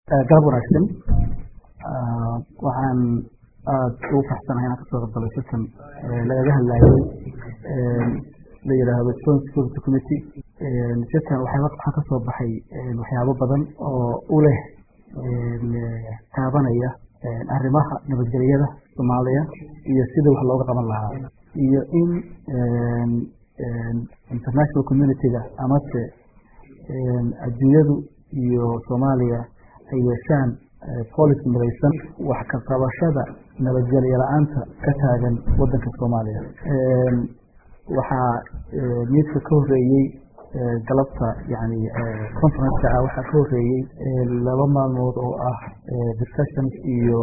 galab wanaagsan waxaan aada ugu faxsanahay inaan kasoo qaybgalay shirkan lagaga hadlayay la yidhaahdo joint security committee shirkan waxaa kasoo baxay waxyaabo badan oo u leh taabanaya arrimaha nabadgelyada soomaaliya iyo sidii wax looga qaban lahaa iyo in international community-ga amase adduunyadu iyo soomaaliya ay yeeshaan policy midaysan wax ka qabashada nabadgelyo la-aanta ka taagan wadanka soomaaliya waxaa miidka ka horeeyey galabta yani conferenceka ah waxaa ka horeeyey laba maalmood oo ah discussions iyo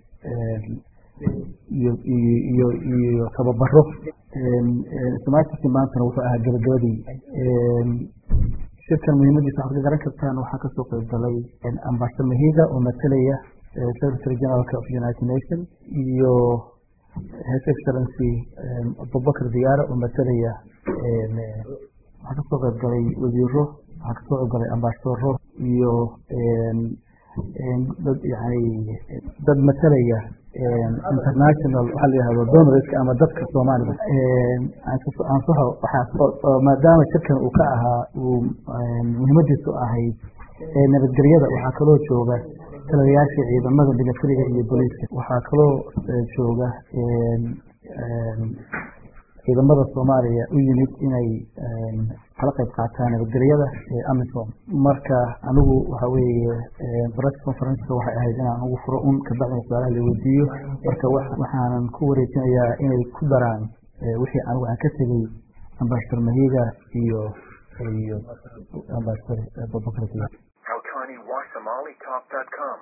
iyo iyo iyo tababaro somaaliski maantana wuxuu ahaa gabagabadii shirkan muhiimadiisa waxaad ka garan kartaan waxaa kasoo qeyb galay ambassador mahiga oo matalaya secretary generalka of united nation iyo his excellency abubakar diyaara oo matalaya waxaa kasoo qeyb galay wasiiro waxaa kasoo qeyb galay ambassadoro iyo dad yani dad matalaya international waxaa la yihahdo donorska ama dadka soomaalida ansaxo waxaa maadaama shirkan uu ka ahaa uu muhiimadiisu ahayd nabadgelyada waxaa kaloo jooga taliyayaasha ciidamada militariga iyo booliiska waxaa kaloo jooga ciidamada soomaaliya u yimid inay kala qayb qaataan nabadgelyada amisom marka anigu waxa weeye press conferenceka waxay ahayd inaan ugu furo un kabacdina su-aalaha la weydiiyo marka waxaanan ku wareejinayaa inay ku daraan wixii anigu aan ka tegey ambassador mahiga iyo iyo ambassador abubakar